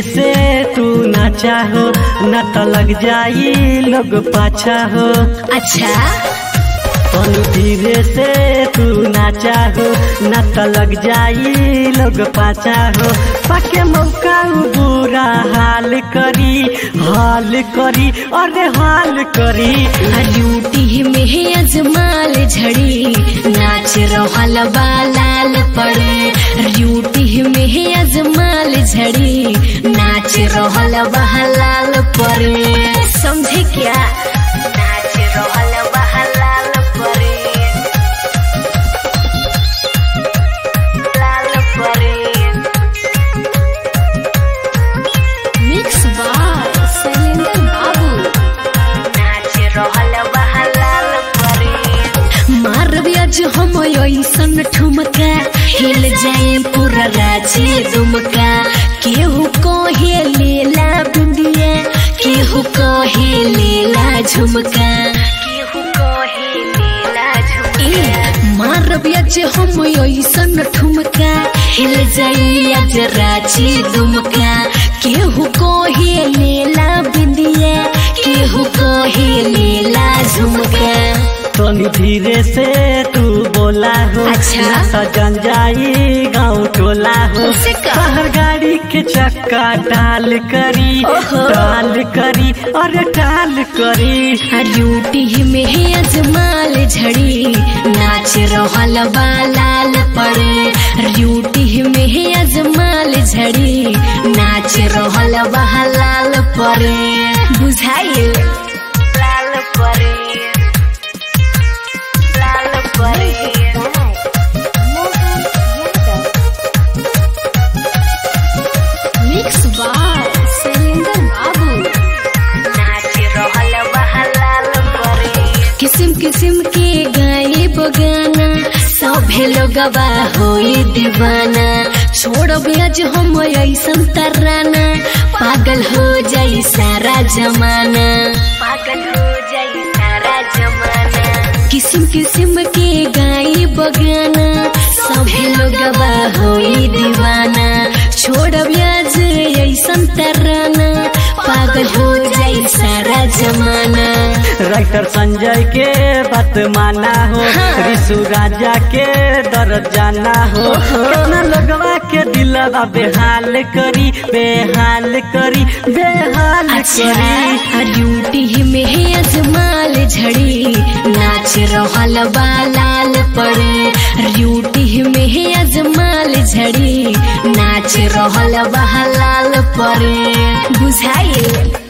से तू ना चाहो न तो लग जाई लोग पाछा हो अच्छा तनु धीरे से तू ना चाहो न तो लग जाई लोग पाछा हो पाके मौका उ बुरा हाल करी हाल करी अरे हाल करी ड्यूटी में अजमाल झड़ी नाच रहल बा लाल पड़े ड्यूटी में अजमाल झड़ी नाच रहल बा लाल पड़े समझे क्या नाच रहल बा लाल पड़े लाल पड़े मिक्स बाय शैलेंद्र बाबू नाच रहल बहलाल परे मारब आज हम ऐसन ठुमका हिल जाए पूरा राजी दुमका केहू कहे लेला बिंदिया केहू कहे लेला झुमका केहू कहे लेला झुमका मारब आज हम ऐसन ठुमका हिल जाए आज राजी दुमका केहू कहे लेला बिंदिया केहू कहे लेला झुमका तनु धीरे से तू बोला हो अच्छा। ना सजन जाई गाँव टोला हो उसे का? शहर गाड़ी के चक्का डाल करी ओहो। डाल करी अरे डाल करी ड्यूटी में है अजमाल झड़ी नाच रहल बा लाल पड़े ड्यूटी में है अजमाल झड़ी नाच रहल बा लाल पड़े बुझाइल लाल पड़े लाल पड़े मिक्स बाय शैलेंद्र बाबू नाच रहल बहलाल परे किस्म किस्म के गाए बगाना सभे लोगवा होई दीवाना छोड़ब आज हम ऐसन तराना पागल हो जाई सारा जमाना पागल हो जाई सारा जमाना किस्म किस्म के गाए बगाना सभे लोगवा होई दीवाना छोड़ब आज ऐसन तराना पागल हो जाई सारा जमाना राइटर संजय के बात माना हो हाँ। ऋषु राजा के दर्द जाना हो कितना लोगवा के दिलवा बेहाल करी बेहाल करी बेहाल करी अच्छा ड्यूटी में है अजमाल झड़ी नाच रहल बा लाल पड़े ड्यूटी में है अजमाल झड़ी नाच रहल बा लाल पड़े बुझाइल